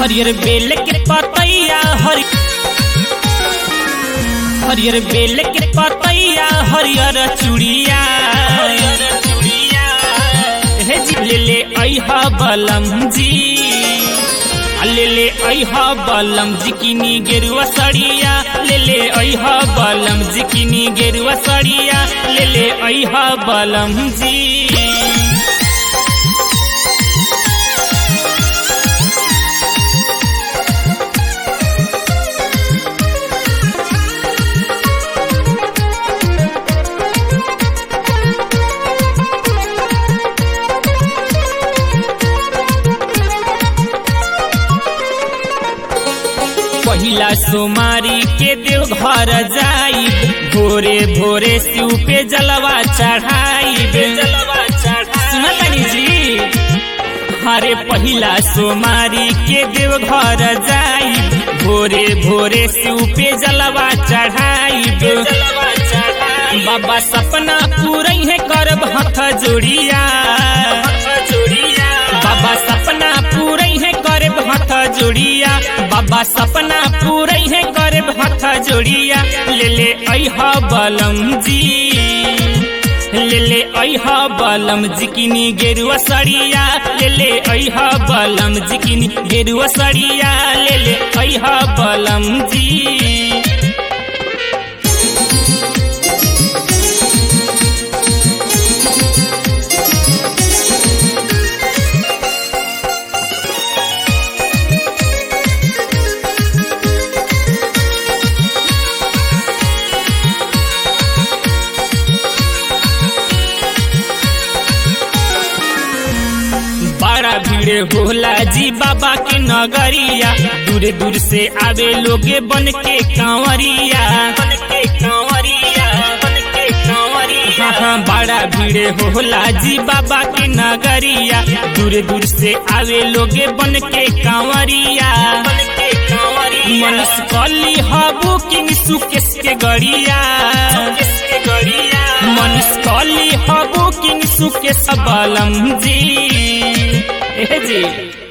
हरियर बेल के पतैया हरि हरियर बेल के पतैया हरियर चूड़िया हरियर चूड़िया हे जी ले ले अइहा बलम जी आ ले ले अइहा बलम जिकिनी गेरुआ सड़िया ले ले अइहा बलम जिकिनी गेरुआ सड़िया ले ले अइहा बलम जी पहिला सोमारी के देव घर जाई भोरे भोरे शिव पे जलवा चढ़ाई जलवा चढ़ाई जी हरे पहिला सोमारी के देव घर जाई भोरे भोरे शिव पे जलवा चढ़ाई जलवा चढ़ाई बाबा सपना पूरा है करब हथ जोड़िया जोड़िया बाबा सपना पूरा है करब हथ जोड़िया बाबा सपना पूरे है करे हथ जोड़िया ले ले अहा बलम जी ले ले अहा बलम जिकिनी गेरुआ सड़िया ले ले अहा बलम जिकिनी गेरुआ सड़िया ले ले अहा बलम जी बड़ा भीड़ होला जी बाबा के नगरिया दूर दूर से आवे लोगे बन के कांवरिया बन के कांवरिया बन के कांवरिया हाँ हाँ बड़ा भीड़ होला जी बाबा के नगरिया दूर दूर से आवे लोगे बन के कांवरिया बन के कांवरिया मनुष्य कली हबू किंग सुकेश के गड़िया सुकेश के गड़िया मनुष्य कली हबू किंग सुकेश बलम जी ए जी